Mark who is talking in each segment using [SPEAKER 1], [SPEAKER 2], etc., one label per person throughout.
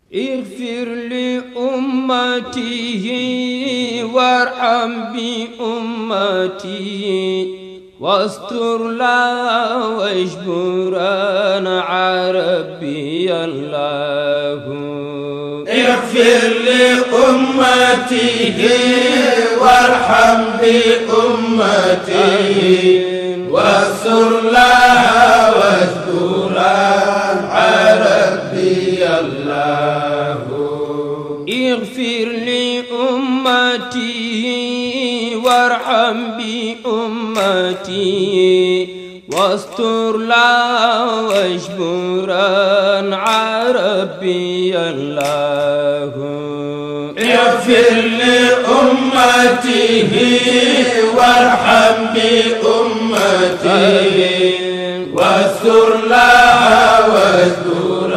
[SPEAKER 1] اغفر لأمته وارحم بأمتي واستر لا واجبرنا عربي الله
[SPEAKER 2] اغفر لأمته وارحم بأمته واستر لها واستر عربي الله
[SPEAKER 1] اغفر لأمتي وارحم بأمتي واستر لا واجبرا عربي الله
[SPEAKER 2] اغفر لأمته وارحم بأمته واستر لها واستر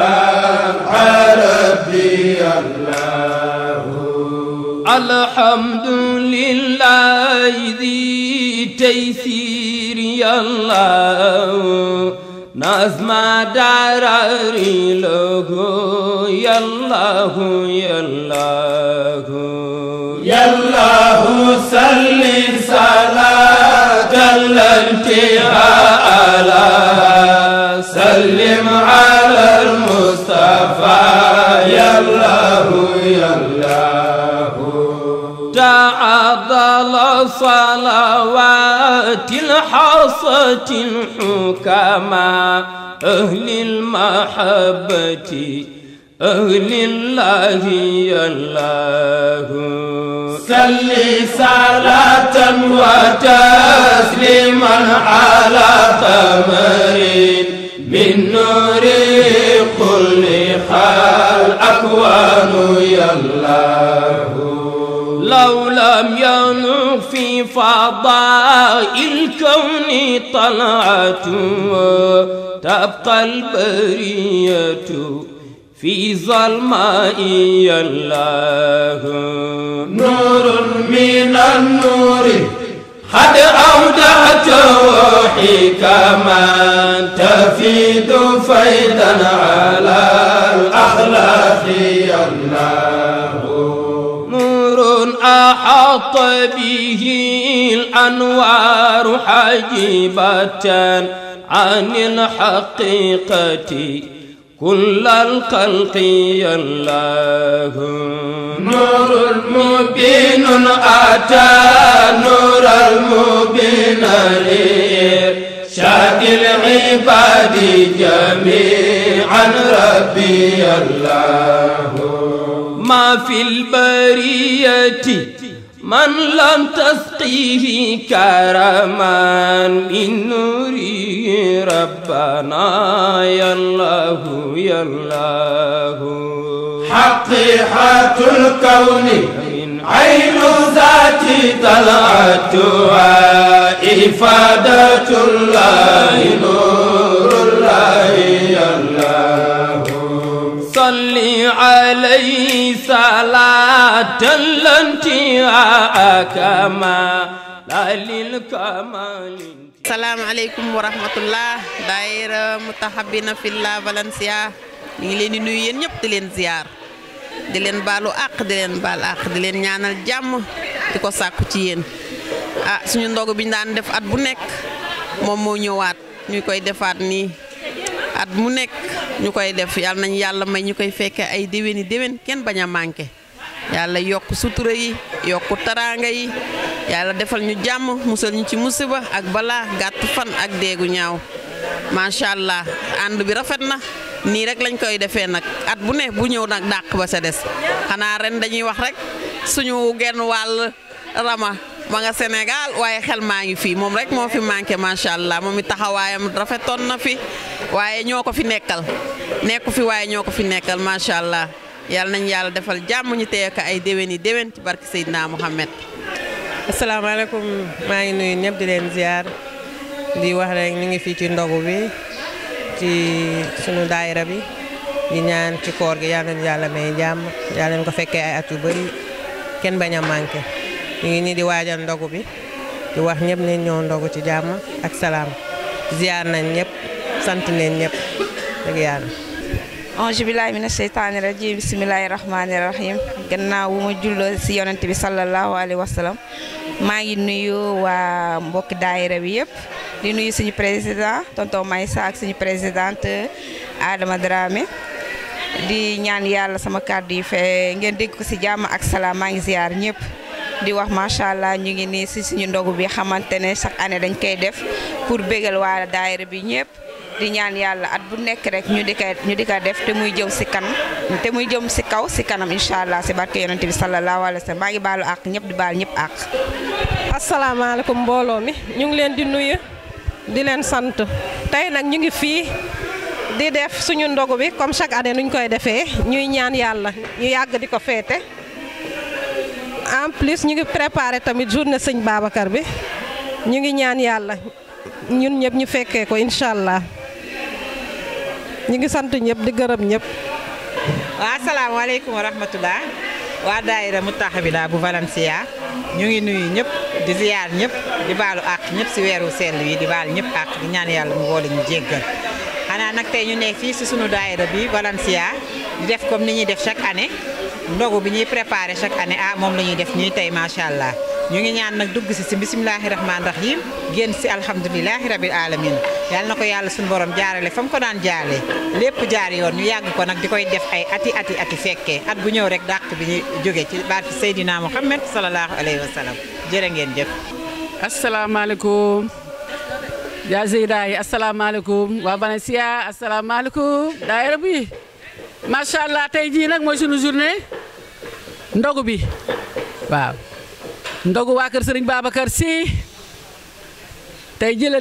[SPEAKER 2] عربي الله
[SPEAKER 1] الحمد لله ذي تيسير يا الله نظم دراري له يا الله يا الله
[SPEAKER 2] يا الله صل صلاة الانتهاء على سلم على المصطفى يا الله يا الله
[SPEAKER 1] تعضل صلوات الحصة الحكماء أهل المحبة أهل الله يا الله
[SPEAKER 2] صل صلاة وتسليما على قمر من نور خلق الأكوان يا الله
[SPEAKER 1] لو لم ينغ في فضاء الكون طلعته تبقى البرية في ظلماء يا الله
[SPEAKER 2] نور من النور قد أودعته حكما تفيد فيدا على الأخلاق يا الله
[SPEAKER 1] نور أحاط به الأنوار حجيبة عن الحقيقة كل الخلق يا الله
[SPEAKER 2] نور مبين أتى نور المبين شاد العباد جميعا ربي الله
[SPEAKER 1] ما في البرية من لم تسقيه كرما من نوره ربنا يا الله يا الله
[SPEAKER 2] حقيقة الكون عين ذاتي طلعتها إفادة الله نور الله يا الله
[SPEAKER 1] صل عليه صلاة الانتهاء كما لا للكمال
[SPEAKER 3] salaamaaleykum wa rahmatullah daayira mutahabina fillah Valencia ñu ngi leen di nuyu yéen ñëpp di leen ziar di leen baalu àq di leen baal àq di leen ñaanal jàmm di ko sàkku ci yéen ah suñu ndogu bi ñu daan def at bu nekk moom moo ñëwaat ñu koy defaat nii at mu nekk ñu koy def yàlla nañ yàlla may ñu koy fekke ay déwéni déwén kenn bañ a manqué yàlla yokk sutura yi yokk taraanga yi yàlla defal ñu jàmm musal ñu ci musiba ak balaa gàtt fan ak deegu ñaaw macha allah ànd bi rafet na nii rek lañ koy defee nag at bu ne bu ñëw nag dàq ba sa des xanaa ren dañuy wax rek suñu genn wàll rama ma nga Sénégal waaye xel maa ngi fii moom rek moo fi manqué macha allah moom it taxawaayam rafetoon na fi waaye ñoo ko fi nekkal nekku fi waaye ñoo ko fi nekkal macha allah yàlla nañ yàlla defal jàmm ñu téye ko ay déwén yi déwén ci barke Seydina Mohamed.
[SPEAKER 4] asalaamaaleykum maa ngi nuyu ñëpp di leen ziar di wax rek ñu ngi fii ci ndogu bi ci sunu daayira bi di ñaan ci koor gi yal nañu yàlla may jàmm yal nañu ko fekkee ay at yu bëri kenn bañ a manqué ñu ngi nii di waajal ndogu bi di wax ñëpp ne ñoo ndogu ci jàmm ak salaam ziar nañ ñëpp sant nañ ñëpp dëgg yàlla.
[SPEAKER 5] ange billahi mina sheytaani rajim bisimilahi rahmaani rahim gannaaw bu ma julloo si yonent bi sallallahu alayhi wa sallam maa ngi nuyu waa mbokki daayira bi yëpp di nuyu suñu président tonton Maysa ak suñu présidente Adama Dramé di ñaan yàlla sama kàddu yi fe ngeen dégg ko si jàmm ak salaam maa ngi ziar ñëpp di wax macha allah ñu ngi nii si suñu ndogu bi xamante ne chaque année dañ koy def pour bégal waa daayira bi ñëpp di ñaan yàlla at bu nekk rek ñu di ko ñu di ko def te muy jëm si kan te muy jëm si kaw si kanam incha allah si barke yonente bi sallallahu alayhi wa sallam maa ngi baalu àq ñëpp di baal ñëpp àq.
[SPEAKER 6] asalaamaaleykum mbooloo mi ñu ngi leen di nuyu di leen sant tey nag ñu ngi fii di def suñu ndogu bi comme chaque année nuñ koy defee ñuy ñaan yàlla ñu yàgg di ko féete en plus ñu ngi préparé tamit journée sëñ Babacar bi ñu ngi ñaan yàlla ñun ñëpp ñu fekkee ko incha allah ñu ngi sant ñëpp di gërëm ñëpp.
[SPEAKER 7] waa asalaamaaleykum wa rahmatulah waa daayira Moutahabina bu Valencia ñu ngi nuyu ñëpp di ziyaar ñëpp di baalu àq ñëpp si weeru sell wi di baal ñëpp àq di ñaan yàlla mu boole ñu jéggal xanaa nag tey ñu nekk fii si sunu daayira bi Valencia di def comme ni ñuy def chaque année ndogu bi ñuy préparé chaque année ah moom la ñuy def ñuy tey macha allah ñu ngi ñaan nag dugg si si bisimilahi rahmaani rahim génn si alhamdulilahi rabil alamin yàlla na ko yàlla suñu borom jaarale fa mu ko daan jaarale lépp jaar yoon ñu yàgg ko nag di koy def ay ati ati ati fekkee at bu ñëw rek dàq bi ñu jóge ci baati Seydina Muhammad sallallahu alayhi wa sallam jërë ngeen jëf.
[SPEAKER 8] asalaamaaleykum yaa Zeyda yi asalaamaaleykum waa Valencia asalaamaaleykum daayira bi macha allah tey jii nag mooy sunu journée ndogu bi waaw ndogu waa kër Serigne Babacar Sy tey jii la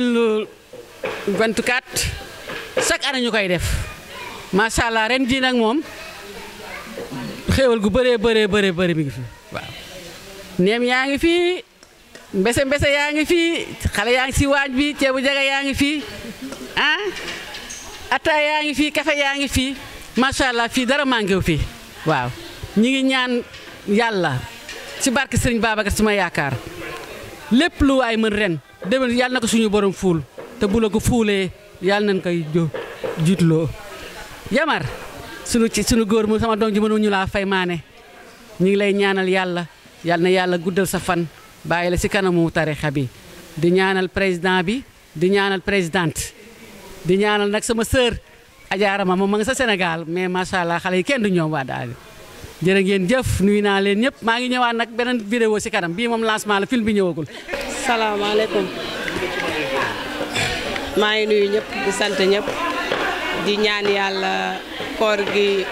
[SPEAKER 8] 2024 chaque année ñu koy def macha allah ren jii nag moom xéewal gu bëree bëree bëree bëri mi ngi fi waaw. neem yaa ngi fi mbese mbese yaa ngi fi xale yaa ngi si waañ bi ceebu jaga yaa ngi fi ah atta yaa ngi fi kafe yaa ngi fi macha allah fii dara manqué wu fi waaw ñi ngi ñaan yàlla ci barke Sëriñ Babacar Sy ma yaakaar lépp lu waay mën ren déwén yàlla na ko suñu borom fuul te bu la ko fuulee yàlla nañ koy jo jiitloo yamar sunu ci sunu góor mu sama doom ji mënu ñu laa fay maane ñu ngi lay ñaanal yàlla yàlla na yàlla guddal sa fan bàyyi la ci kanamu tarixa bi di ñaanal président bi di ñaanal présidente di ñaanal nag sama sœur ajaarama moom ma nga sa Sénégal mais macha allah xale yi kenn du ñoom waa daal jërë ngeen jëf nuyu naa leen ñëpp maa ngi ñëwaat nag beneen vidéo ci kanam bii moom lancement la film bi ñëwagul.
[SPEAKER 6] salaamaaleykum maa ngi nuyu ñëpp di sant ñëpp di ñaan yàlla koor gi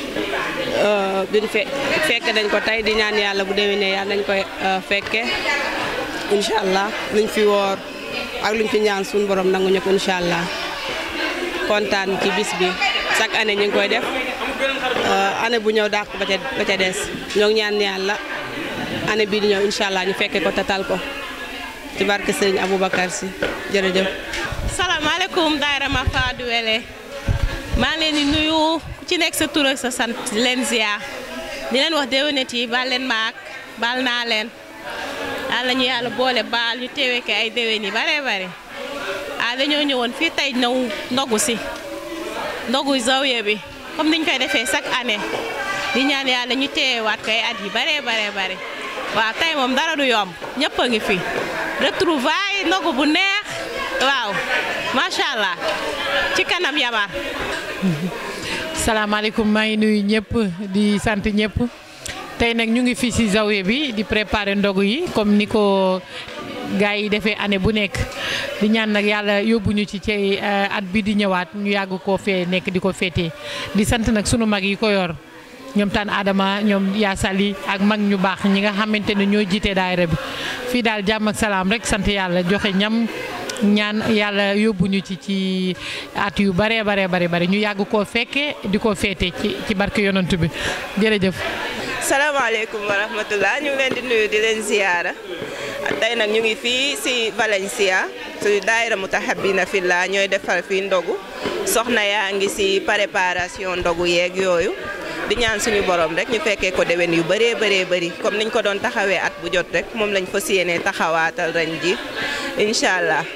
[SPEAKER 6] duñ fe fekk dañ ko tey di ñaan yàlla bu déwénee yàlla nañ koy fekke incha allah luñ fi woor ak luñ fi ñaan suñu borom nangu ñëpp incha allah kontaan ci bis bi chaque année ñu ngi koy def année bu ñëw dàq ba ca ba ca des ñoo ngi ñaan yàlla année bii di ñëw incha allah ñu fekke ko tatal ko ci barke Serigne Aboubacar Sy jërëjëf.
[SPEAKER 9] salaamaaleykum daayira ma Fadu Wele maa ngi leen di nuyu ku ci nekk sa tur ak sa sant di leen ziar di leen wax déwénet yi baal leen maak baal naa leen yàlla ñu yàlla boole baal ñu teewee ko ay déwén yi bare bare ah dañoo ñëwoon fii tey ñëw ndogu si ndogu zawiya bi comme niñ koy defee chaque année di ñaan yàlla ñu teewaat ko ay at yi bare bare bare waaw tey moom dara du yomb ñëpp a ngi fi retrouvaille ndogu bu neex waaw macha allah ci kanam yamar
[SPEAKER 10] salaamaaleykum maa ngi nuyu ñëpp di sant ñëpp tey nag ñu ngi fii ci zawiya bi di préparer ndogu yi comme ni ko gars yi defee année bu nekk di ñaan nag yàlla yóbbuñu ci ci at bi di ñëwaat ñu yàgg koo fee nekk di ko féetee di sant nag sunu mag yi ko yor ñoom taan Adama ñoom yaa sali ak mag ñu baax ñi nga xamante ne ñoo jiite daayira bi fii daal jàmm ak salaam rek sant yàlla joxe ñam ñaan yàlla yóbbuñu ci ci at yu bare bare bare bare ñu yàgg koo fekke di ko féete ci ci barke yonant bi jërëjëf.
[SPEAKER 11] salaamaaleykum wa rahmatullah ñu ngi leen di nuyu di leen ziyaara tey nag ñu ngi fii si Valencia su daayira Moutahabina Fillah ñooy defal fii ndogu soxna yaa ngi si préparation ndogu yeeg yooyu di ñaan suñu borom rek ñu fekkee ko déwén yu bëree bëree bëri comme niñ ko doon taxawee at bu jot rek moom lañ fas yéenee taxawaatal ren ji incha allah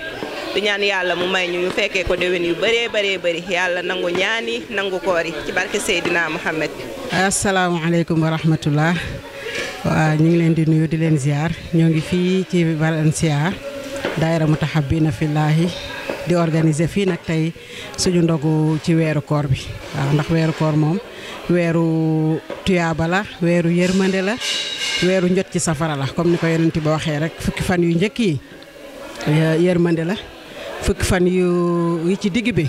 [SPEAKER 11] di ñaan yàlla mu may ñu ñu fekkee ko déwén yu bëree bëree bëri yàlla nangu ñaani nangu koor yi ci barke Seydina Muhammad
[SPEAKER 12] asalaamaaleykum wa rahmatullah waaw ñu ngi leen di nuyu di leen ziar ñoo ngi fii ci Valencia daayira Mutahabbina Fillahi di organiser fii nag tey suñu ndogu ci weeru koor bi waaw ndax weeru koor moom weeru tuyaaba la weeru yërmande la weeru njot ci safara la comme ni ko yonent ba waxee rek fukki fan yu njëkk yi yërmande la fukki fan yu yi ci digg bi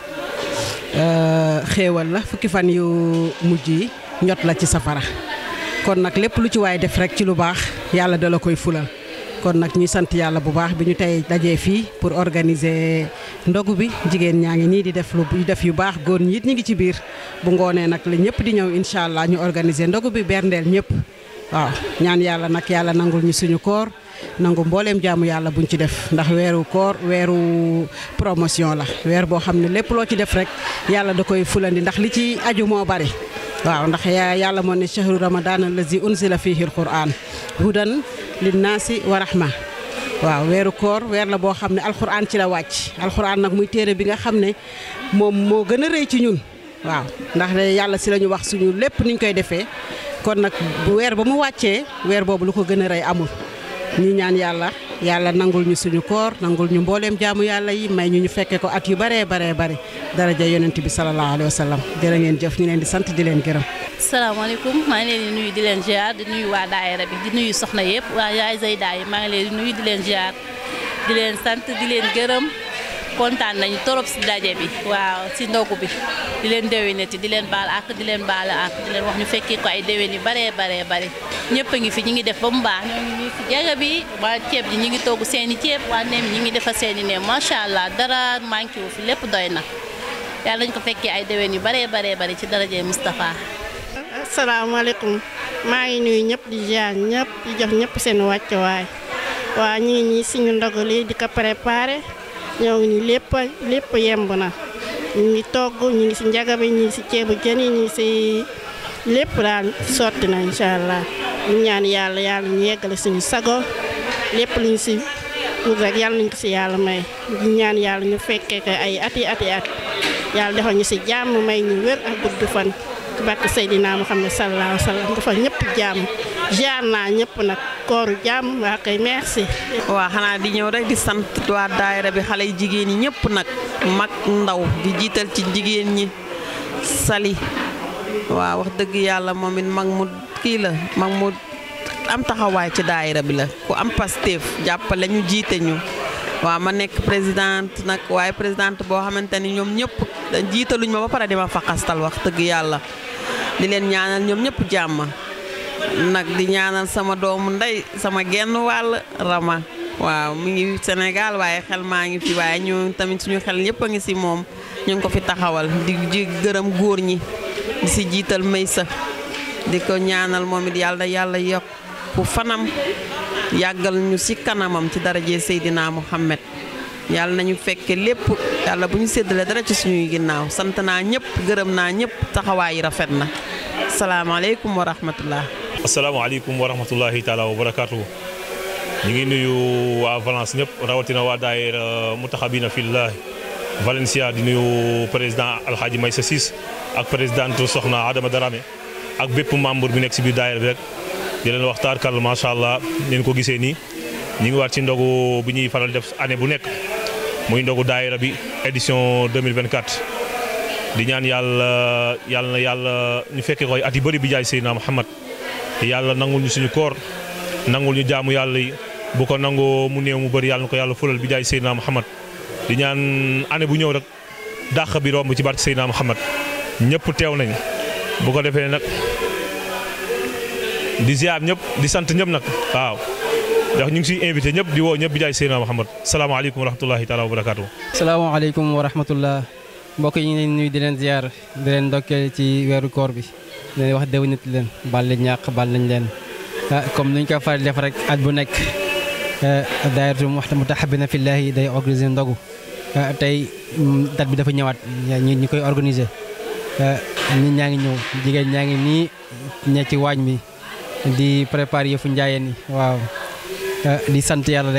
[SPEAKER 12] xéewal la fukki fan yu mujj yi njot la ci safara kon nag lépp lu ci waay def rek ci lu baax yàlla dala koy fulal kon nag ñuy sant yàlla bu baax bi ñu tey dajee fii pour organiser ndogu bi jigéen ñaa ngi nii di def lu def yu baax góor ñi it ñu ngi ci biir bu ngoonee nag la ñëpp di ñëw incha allah ñu organiser ndogu bi berndeel ñëpp waaw ñaan yàlla nag yàlla nangul ñu suñu koor nangu mbooleem jaamu yàlla buñ ci def ndax weeru koor weeru promotion la weer boo xam ne lépp loo ci def rek yàlla da koy fulandi ndax li ci aju moo bari waaw ndax yàlla moo ne chahru ramadan allazi unzila fihi alquran hudan linnaasi wa rahma waaw weeru koor weer la boo xam ne alxuraan ci la wàcc alxuraan nag muy téere bi nga xam ne moom moo gën a rëy ci ñun waaw ndax yàlla si la ñu wax suñu lépp niñ koy defee kon nag weer ba mu wàccee weer boobu lu ko gën a rëy amul ñi ñaan yàlla yàlla nangul ñu suñu koor nangul ñu mbooleem jaamu yàlla yi may ñu ñu fekke ko at yu baree baree bari daraja yonent bi sallallahu alayhi wa sallam jërë ngeen jëf ñu leen di sant di leen gërëm
[SPEAKER 13] salaamaaleykum maa ngi leen di nuyu di leen ziar di nuyu waa daayira bi di nuyu soxna yëpp waa yaay Zeyda yi maa ngi leen di nuyu di leen ziar di leen sant di leen gërëm kontaan nañu torop si daje bi waaw si ndogu bi di leen déwénati di leen baal ak di leen baal ak di leen wax ñu fekkee ko ay déwén yu baree baree bare ñëpp a ngi fi ñu ngi def ba mu baax ñoo ngi nii si jaga bi waa ceeb ji ñu ngi togg seen i ceeb waa neem ñi ngi defar seen i neem macha allah dara manqué wu fi lépp doy na yàlla nañu ko fekkee ay déwén yu baree baree bare ci daraje Moustapha
[SPEAKER 14] asalaamaaleykum maa ngi nuyu ñëpp di ziar ñëpp di jox ñëpp seen wàccuwaay waa ñu ngi ñii suñu ndogu li di ko préparé ñoo ngi nii lépp lépp yemb na ñu ngi togg ñu ngi si njaga bi ñu ngi si ceebu jën yi ñu ngi si lépp daal sotti na incha allah ñu ñaan yàlla yàlla ñu yeggale suñu sago lépp luñ si wut rek yàlla nañ ko si yàlla may ñu ñaan yàlla ñu fekkee ko ay ati ati at yàlla defal ñu si jàmm may ñu wér ak gudd fan ci barke Seydina Muhammad sallallahu alayhi wa sallam dafa ñëpp jàmm jaar naa ñëpp nag kooru jàmm waa kay merci.
[SPEAKER 15] waa xanaa di ñëw rek di sant waa daayira bi xale yi jigéen ñi ñëpp nag mag ndaw di jiital ci jigéen ñi sali waaw wax dëgg yàlla moom it mag mu kii la mag mu am taxawaay ci daayira bi la ku am Pastef jàppale ñu jiite ñu waaw ma nekk présidente nag waaye présidente boo xamante ni ñoom ñëpp jiitaluñ ma ba pare di ma faqastal wax dëgg yàlla di leen ñaanal ñoom ñëpp jàmm nag di ñaanal sama doomu ndey sama genn wàll Rama waaw mu ngi Sénégal waaye xel maa ngi fi waaye ñu tamit suñu xel yëpp a ngi si moom ñu ngi ko fi taxawal di di gërëm góor ñi di si jiital Maysa di ko ñaanal moom it yàlla yàlla yokku fanam yàggal ñu ci kanamam ci daraje Seydina Muhammad yàlla nañu fekke lépp yàlla bu ñu séddale dara ci suñuy ginnaaw sant naa ñëpp gërëm naa ñëpp taxawaay yi rafet na salaamaaleykum wa rahmatullah
[SPEAKER 16] asalaamaaleykum wa rahmatullahi taala wa barakaatu ñu ngi nuyu waa Valence ñëpp rawatina waa daayira Mutahabina Fillah Valencia di nuyu président Alhaji Maysa Sis ak présidente Soxna Adama Darame ak bépp membre bi nekk si biir daayira bi rek di leen waxtaan kàll macha allah ngeen ko gisee nii ñu ngi waat ci ndogu bi ñuy faral def année bu nekk muy ndogu daayira bi édition 2024 di ñaan yàlla yàlla na yàlla ñu fekkee koy at yu bëri bi jaay Seydina Muhammad yàlla nangul ñu suñu koor nangul ñu jaamu yàlla yi bu ko nangoo mu néew mu bëri yàlla na ko yàlla fulal bi jaay Seydina Muhammad di ñaan année bu ñëw rek dàq bi romb ci barke Seydina Muhammad ñëpp teew nañ bu ko defee nag di ziar ñëpp di sant ñëpp nag waaw ndax ñu ngi siy invité ñëpp di woo ñëpp bi jaay Seydina Muhammad salaamaaleykum wa rahmatullahi taala wa barakaatu.
[SPEAKER 17] salaamaaleykum wa rahmatullah mbokk yi ñu ngi leen nuyu di leen ziar di leen ndokkee ci weeru koor bi di leen wax déwénit leen baal leen ñàq baal nañ leen comme ni ñu ko faral def rek at bu nekk daayiratu Mutahabina Fillahi day organiser ndogu tey date bi dafa ñëwaat ñi ñi koy organiser nit ñaa ngi ñëw jigéen ñaa ngi nii ñe ci waañ bi di préparer yëfu njaayeen yi waaw di sant yàlla rek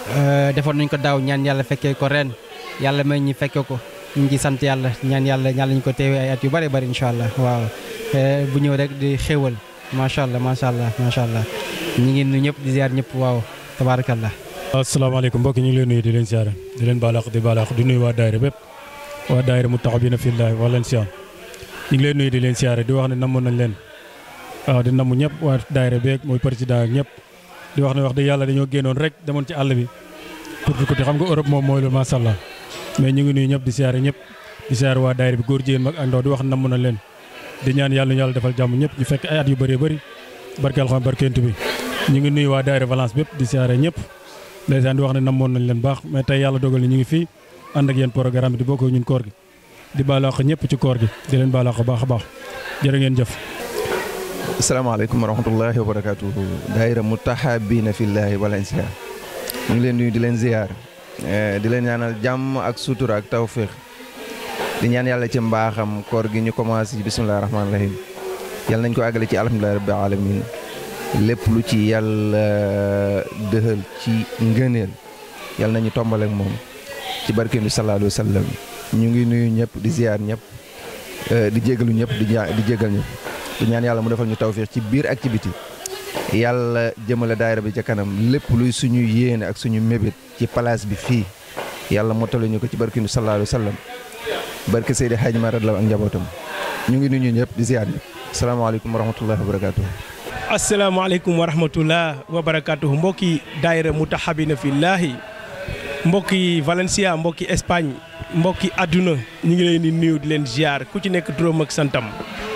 [SPEAKER 17] defoon nañ ko daaw ñaan yàlla fekkee ko ren yàlla may ñi fekke ko ñu ngi sant yàlla ñaan yàlla yàlla ñu ko teewee ay at yu bari bari incha allah waaw bu ñëw rek di xéwal macha allah macha allah macha allah ñu ngi nuyu ñëpp di ziar ñëpp waaw tabaarakallah
[SPEAKER 18] asalaamaaleykum mbokk ñu ngi leen nuyu di leen siyaare di leen baalaax di baalaax di nuyu waa daayira bépp waa daayira Moutahabina Fillahi wax leen siyaar ñu ngi leen nuyu di leen siyaare di wax ne namoon nañ leen waaw di namm ñëpp waa daayira beeg mooy président ak ñëpp di wax ne wax dëgg yàlla dañoo génnoon rek demoon ci àll bi pour di ko xam nga Europe moom mooy loolu macha allah mais ñu ngi nuyu ñëpp di siyaare ñëpp di siyaare waa daayira bi góor jigéen mag ak ndaw di wax ne namm nañ leen di ñaan yàlla ñu yàlla defal jàmm ñëpp ñu fekk ay at yu bëree bëri barke alxam barkeentu bi ñu ngi nuyu waa daayira Valence bépp di siyaare ñëpp ndeysaan di wax ne namoon nañ leen baax mais tey yàlla dogal ni ñu ngi fii ànd ak yéen programme bi di bokk ñun koor gi di baalaax ñëpp ci koor gi di leen baalaax baax a baax jërë ngeen jëf
[SPEAKER 19] asalaamaaleykum wa rahmatullahi wa barakaatuhu daayira Moutahabina Fillahi Valencia ñu ngi leen nuyu di leen ziyaar di leen ñaanal jàmm ak sutura ak tawféex di ñaan yàlla ci mbaaxam koor gi ñu commencé ci bisimilah rahmaani rahim yàlla nañ ko àggale ci alhamdulilah rabbil alamin lépp lu ci yàlla dëxal ci ngëneel yàlla nañu tombal ak moom ci barke bi sallallahu alayhi wa sallam ñu ngi nuyu ñëpp di ziar ñëpp di jégalu ñëpp di di jégal ñëpp di ñaan yàlla mu defal ñu tawfiix ci biir ak ci biti yàlla jëmale daayira bi ca kanam lépp luy suñu yéene ak suñu mébét ci place bi fii yàlla mottali ñu ko ci barke bi sallallahu alayhi wa sallam barke Seydi Hadji Mara la ak njabootam ñu ngi nuyu ñëpp di ziar ñëpp asalaamaaleykum wa rahmatullahi wa barakatuh
[SPEAKER 20] asalaamaaleykum wa rahmatullah wa barakatuh mbokki daayira Moutahabina Fillahi mbokki Valencia mbokki Espagne mbokki àdduna ñu ngi leen di nuyu di leen ziar ku ci nekk turam ak santam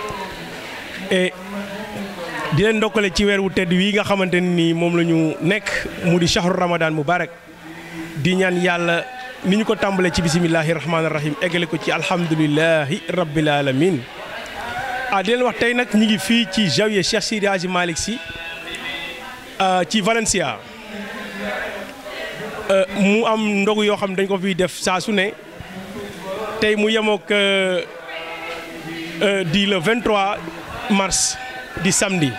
[SPEAKER 20] et di leen ndokkale ci weer wu tedd wi nga xamante ni moom la ñu nekk mu di shahru ramadan mubarak di ñaan yàlla ni ñu ko tàmbalee ci bisimillahi rahmaani rahim eggale ko ci alhamdulilahi rabbil alamin ah di leen wax tey nag ñu ngi fii ci Zawiya Cheikh Sidi Hadji Malick Sy ci Valencia mu am ndogu yoo xam dañ ko fiy def saa su ne tey mu yemook di le 23 mars di samedi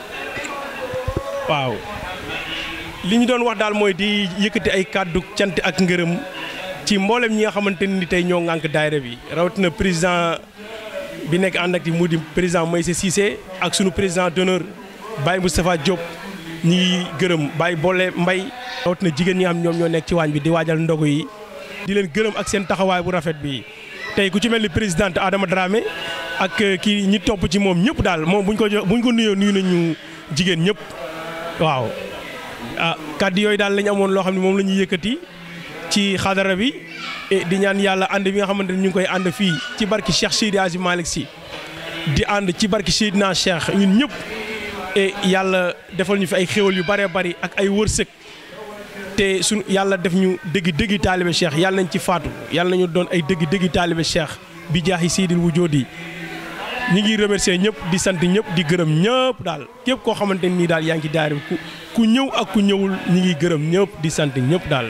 [SPEAKER 20] waaw li ñu doon wax daal mooy di yëkkati ay kàddu cant ak ngërëm ci mboolem ñi nga xamante ni tey ñoo ŋànk daayira bi rawatina président bi nekk ànd ak di mu di président Maïssa Cissé ak sunu président d'honneur Baye Moustapha Diop ñi ngi gërëm Baye Bolle Mbay rawatina jigéen ñi nga xam ñoom ñoo nekk ci waañ bi di waajal ndogu yi di leen gërëm ak seen taxawaay bu rafet bi tey ku ci mel ni présidente Adama Dramé ak kii ñi topp ci moom ñëpp daal moom buñ ko jox buñ ko nuyoo nuyu nañu jigéen ñëpp waaw ah kàddu yooyu daal lañ amoon loo xam ne moom la ñuy yëkkati ci xadara bi di ñaan yàlla ànd bi nga xamante ni ñu ngi koy ànd fii ci barki Cheikh Seydi Hadji Malick Sy di ànd ci barki Seydina Cheikh ñun ñëpp et yàlla defal ñu fi ay xéwal yu bëree bëri ak ay wërsëg te suñu yàlla def ñu dëgg dëggi taalibe Cheikh yàlla nañ ci faatu yàlla nañu doon ay dëgg dëggi taalibe Cheikh bi jaaxi Seydil Wujoodi ñi ngi remercier ñëpp di sant ñëpp di gërëm ñëpp daal képp koo xamante nii daal yaa ngi ci daara ku ku ñëw ak ku ñëwul ñi ngi gërëm ñëpp di sant ñëpp daal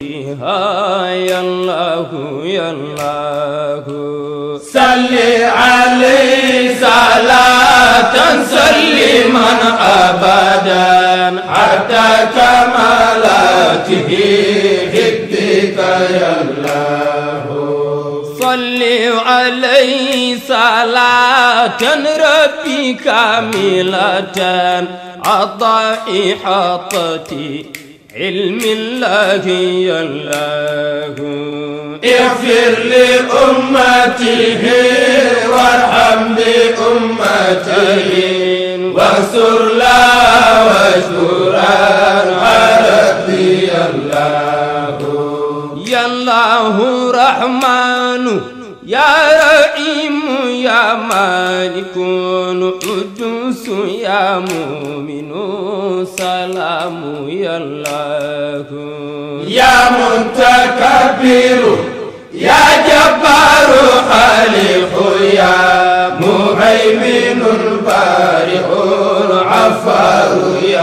[SPEAKER 1] yallahu yallahu
[SPEAKER 2] salli alayhi salatan salliman abadan hatta kamalatihi hibbika yallahu
[SPEAKER 1] صل عليه صلاة ربي كاملة عطاء حطتي علم الله الله
[SPEAKER 2] اغفر لأمته وارحم بأمته واستر لا واشكرا ربي الله
[SPEAKER 1] يا الله رحمن يا رحيم يا مالك قدوس يا مؤمن سلام يا الله
[SPEAKER 2] يا متكبر يا جبار خالق يا مهيمن بارئ عفار يا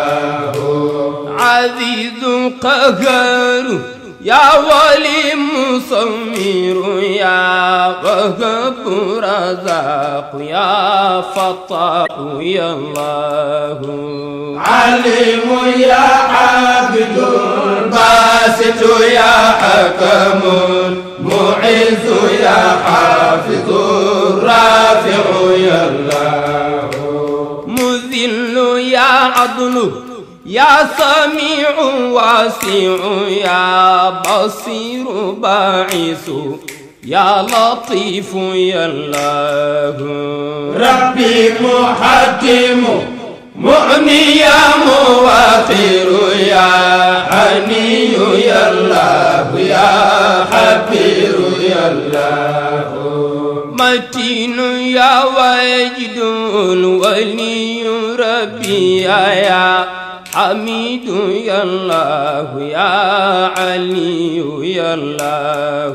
[SPEAKER 2] الله
[SPEAKER 1] عزيز قهار يا ولي مصمر يا وهب رزاق يا فتاح يا الله
[SPEAKER 2] عليم يا عابد باسط يا حكم معز يا حافظ رافع يا الله
[SPEAKER 1] مذل يا عدل يا سميع واسع يا بصير باعث يا لطيف يا الله
[SPEAKER 2] ربي محكم مغني يا مواخر يا حني يا الله يا حبير يا الله
[SPEAKER 1] متين يا واجد ولي ربي يا حميد يا الله يا علي يا الله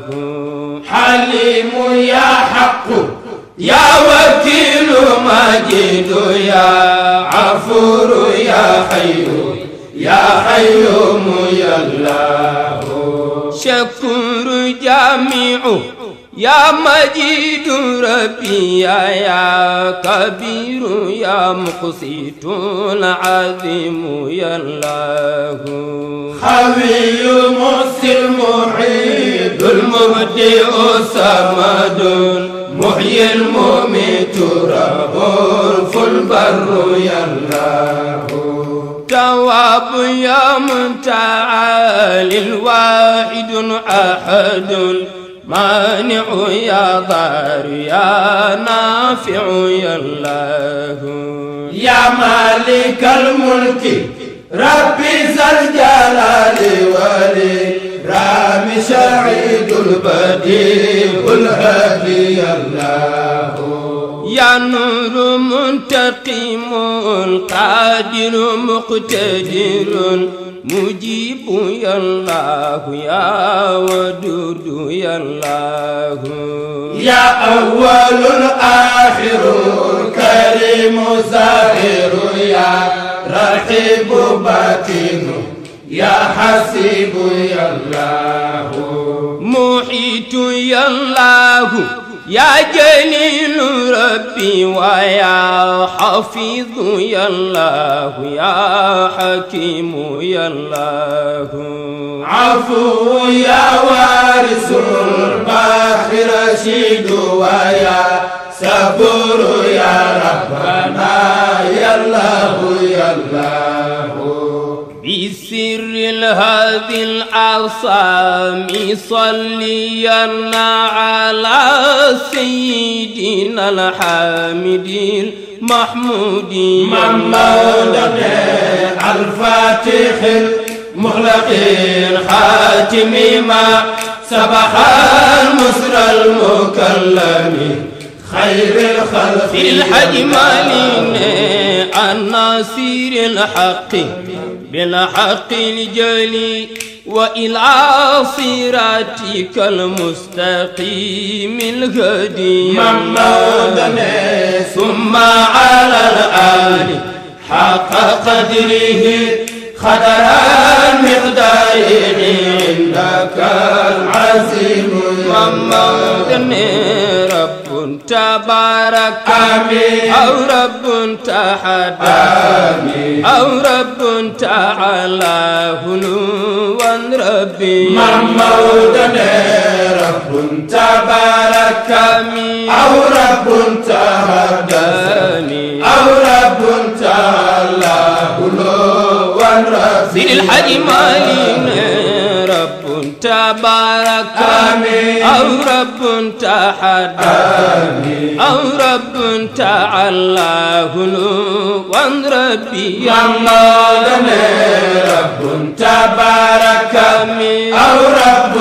[SPEAKER 2] حليم يا حق يا وكيل مجيد يا عفور يا حي يا حيوم يا الله
[SPEAKER 1] شكور جامع يا مجيد ربي يا, يا كبير يا مقسط العظيم يا الله
[SPEAKER 2] خوي مسلم محيط المبدئ صمد محيي المميت رب البر يا الله
[SPEAKER 1] تواب يا متعال الواحد أحد مانع يا ضار يا نافع يا الله
[SPEAKER 2] يا مالك الملك ربي ذا الجلال والإكرام سعيد البديع الهادي يا الله
[SPEAKER 1] يا نور منتقم قادر مقتدر مجيب يا الله يا ودود يا الله
[SPEAKER 2] يا أول آخر كريم ظاهر يا رحيب باطن يا حسيب يا الله
[SPEAKER 1] محيط يا الله يا جليل ربي ويا حفيظ يا الله يا حكيم يا الله
[SPEAKER 2] عفو يا وارث الباخر رشيد ويا صبور يا ربنا يا الله يا الله
[SPEAKER 1] بسر هذه الأعصام صليا على سيدنا الحامد المحمود
[SPEAKER 2] محمد الفاتح المغلق الخاتم ما سبح المسر المكلم خير الخلق
[SPEAKER 1] في الحجمالين الناصر الحق بالحق الجلي وإلى صراطك المستقيم الهدي
[SPEAKER 2] محمد ثم على الآل حق قدره خدر المقدار عندك العظيم
[SPEAKER 1] محمد رب تبارك
[SPEAKER 2] آمين
[SPEAKER 1] أو رب تحدى
[SPEAKER 2] آمين
[SPEAKER 1] أو رب تعالى هلوا ربي
[SPEAKER 2] محمود رب تبارك
[SPEAKER 1] آمين
[SPEAKER 2] أو رب تهداني أو رب تعالى هلوا ربي
[SPEAKER 1] سيد الحج مالين رب تبارك
[SPEAKER 2] آمين
[SPEAKER 1] أو رب تحدى
[SPEAKER 2] آمين
[SPEAKER 1] أو رب تعالى هلوا ربي
[SPEAKER 2] محمود رب تبارك
[SPEAKER 1] آمين
[SPEAKER 2] أو رب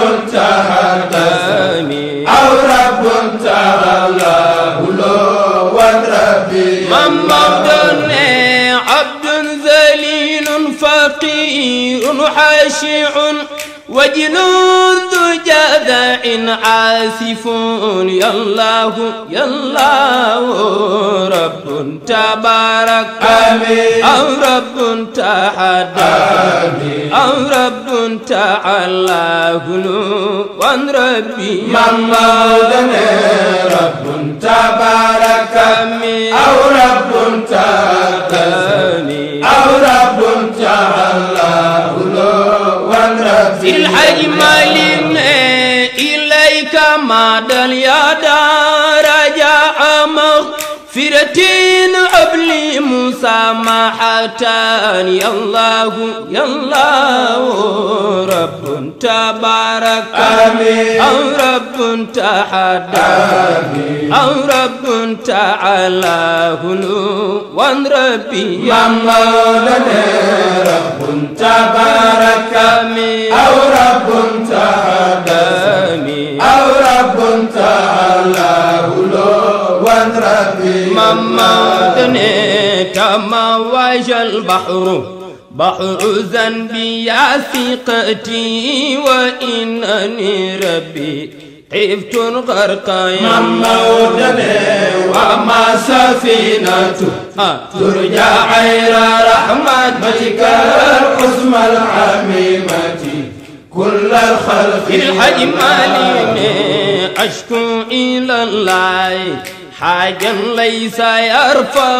[SPEAKER 2] تهداني أو رب تعالى هلوا ربي
[SPEAKER 1] محمد عبد ذليل فقير حاشع وجنود جذع عاسفون يا الله يا الله رب تبارك
[SPEAKER 2] آمين.
[SPEAKER 1] أو رب تحدث أو رب تعالى وان ربي
[SPEAKER 2] محمودنا رب تبارك أو رب تقدس أو رب تعالى وان ربي
[SPEAKER 1] الحج مالنا إليك مدى يا رجاء مغفرة أبلي مسامحة يا الله يا الله رب تبارك
[SPEAKER 2] آمين.
[SPEAKER 1] أو رب تحدث أو رب تعالى وان ربي
[SPEAKER 2] محمودنا رب تبارك أو رب تقدس أو رب تعالى وان ربي
[SPEAKER 1] محمدني تموج البحر بحر ذنبي يا ثقتي وإنني ربي خفت الغرق يا
[SPEAKER 2] محمودنا وما سفينة ترجى عير رحمتك العظمى العميمة كل الخلق
[SPEAKER 1] في الحج مالي أشكو إلى الله حاجا ليس يرفع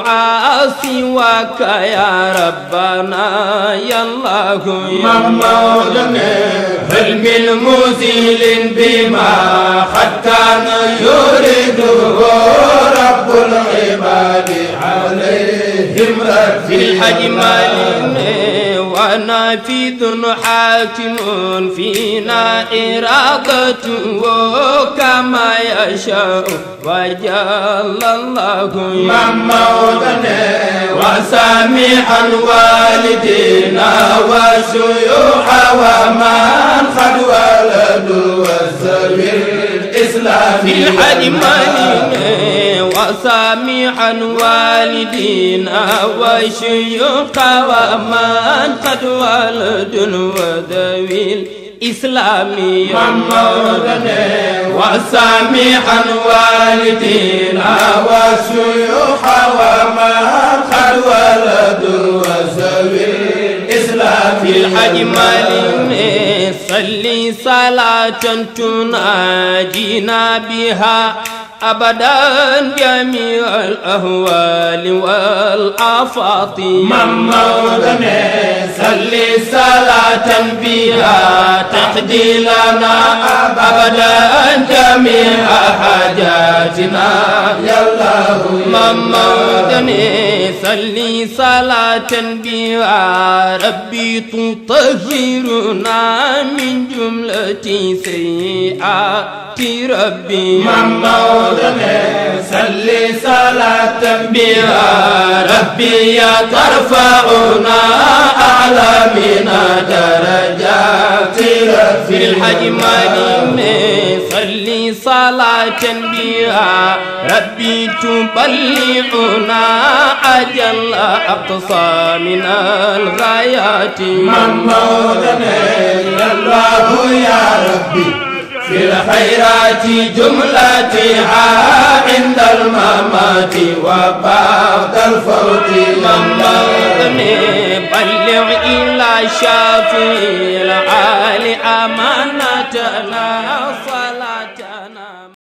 [SPEAKER 1] سواك يا ربنا يا الله يا
[SPEAKER 2] محمودنا هل من مزيل بما قد كان يريده رب العباد عليهم
[SPEAKER 1] في الحج مالي ونافذ حاكم فينا إرادته كما يشاء وجل الله
[SPEAKER 2] محمودنا وسامحا والدينا وشيوخ ومن قد ولدوا وسوي الإسلام
[SPEAKER 1] في الحج مالي وسامحا والدينا وشيوخ ومن قد ولد وذوي الإسلام
[SPEAKER 2] محمودنا وسامحا والدينا وشيوخ ومن قد ولدوا وسوي الإسلام
[SPEAKER 1] في الحج مالي صلي صلاة تناجينا بها أبدا جميع الأهوال والآفات
[SPEAKER 2] محمودنا صلي صلاة بها تقضي لنا أبدا جميع حاجاتنا يا الله
[SPEAKER 1] محمودني صلي صلاة بها ربي تطهرنا من جملة سيئات ربي
[SPEAKER 2] محمودنا صلي صلاة بها ربي ترفعنا أعلى من درجات
[SPEAKER 1] في الحج مالي صلي صلاة بها ربي تبلغنا أجل أقصى من الغايات
[SPEAKER 2] محمودنا يا الله يا ربي في الخيرات جملتها عند الممات وبعد الفوت
[SPEAKER 1] محمودني بلغ إلى شافي العالي أمانتنا